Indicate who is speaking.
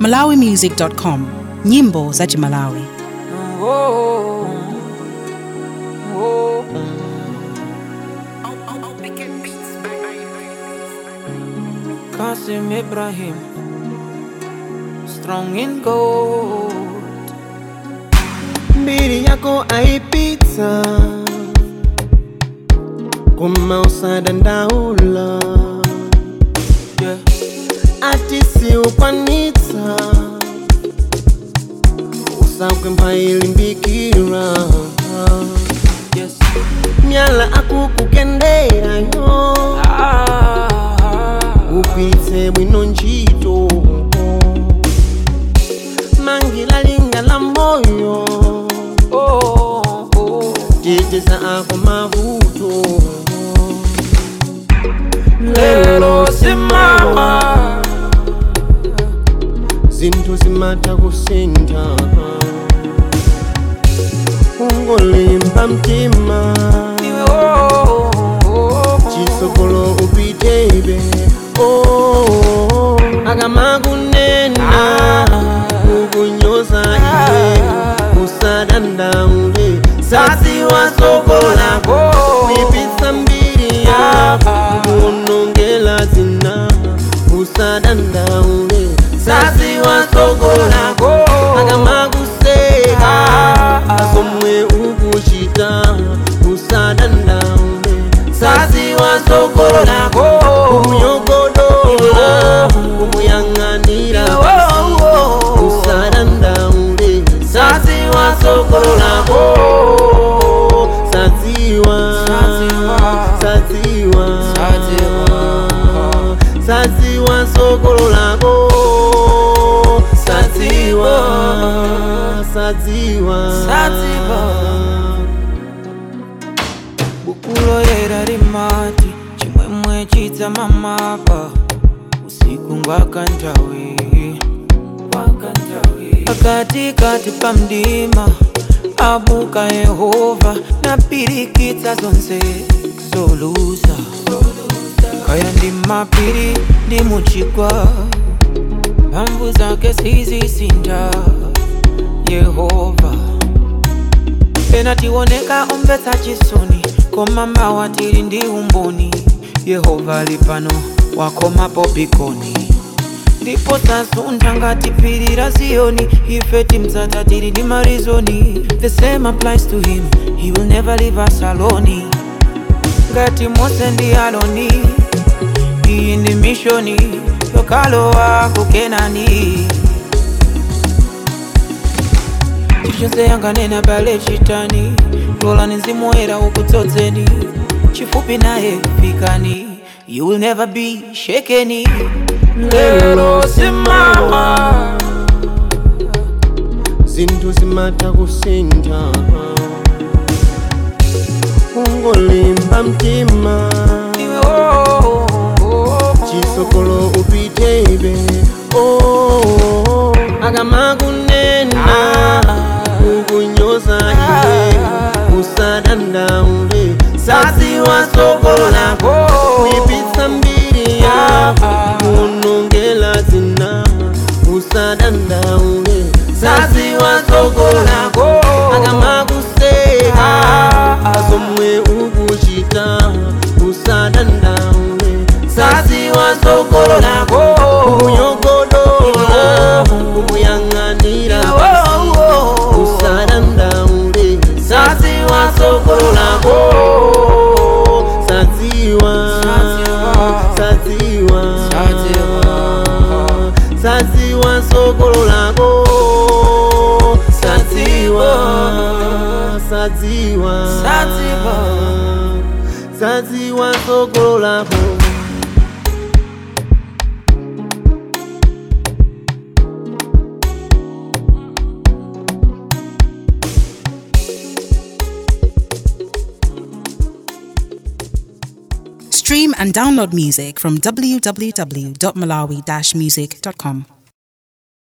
Speaker 1: malawimusic.com nyimbo za chimalawi
Speaker 2: Oh, oh, Kasim Ibrahim, strong in gold.
Speaker 3: mbiri yako aipitsa koma usadandaula
Speaker 2: Yeah,
Speaker 3: ati siukwanitsa usakwempha ilimbikira
Speaker 2: yes.
Speaker 3: myala akukukenderayo
Speaker 2: Ah,
Speaker 3: ugwiritse bwino ntchito mangila linga la moyo
Speaker 2: oh, oh.
Speaker 3: teteza ako mavuto
Speaker 2: Lelo simama.
Speaker 3: zinthu zimatha kusintha ungolimba mtima
Speaker 2: Iwe oh, oh,
Speaker 3: chisogolo upitebe oh, akamakunena kukunyoza iwe usadandaule saziwasokolako kuipitsa mbiri yako kuonongela zina usadandaule saziwasokolako akamakuseka asomwe ukuchita usadandaule saziwasokolako kunyogodola kumuyang'anira usadandaule saziwasokolako saziwa saziwa saziwa sokololako saziwa saziwa
Speaker 2: Saziwa. bukulo yera limati chimwemwe chidza mamapa usiku ngwakantawi pakati kati pa mdima abuka yehova napirikitsa zonse zoluza kaya ndi mapiri ndi muchigwa mphamvu zake sizisinda yehova pena tioneka omvetsa chisoni koma mawa tili ndi umboni yehova ali pano wakomapo bikoni ndipo tasuntha ngati phiri la ziyoni ife timdzata tili ndi marizoni the same applies to him he will never leave us alone ngati mose ndi aloni iyi ndi mishoni yokalowa kukenani chilichonse yanganena bale chitani lolani mzimu ukudzodzeni chifupi naye fikani you will never be shakeni lero simama
Speaker 3: zinthu zimatha kusintha ungolimba mtima
Speaker 2: iwe oh, oh, oh.
Speaker 3: chisogolo upitebe oh, akamakunena kukunyoza iwe usadandaule saziwasokolako kuipitsa mbiri yako kuonongela zina usadandaule saziwasokolako akamakuseka azomwe ukuchita usadandaule saziwasokolako kunyogodola kumuyang'anira usadandaule saziwasokolako saziwa saziwa saziwa sokololako saziwa saziwa
Speaker 2: Saziwa.
Speaker 3: saziwa sokololako
Speaker 1: stream and download music from www.malawi-music.com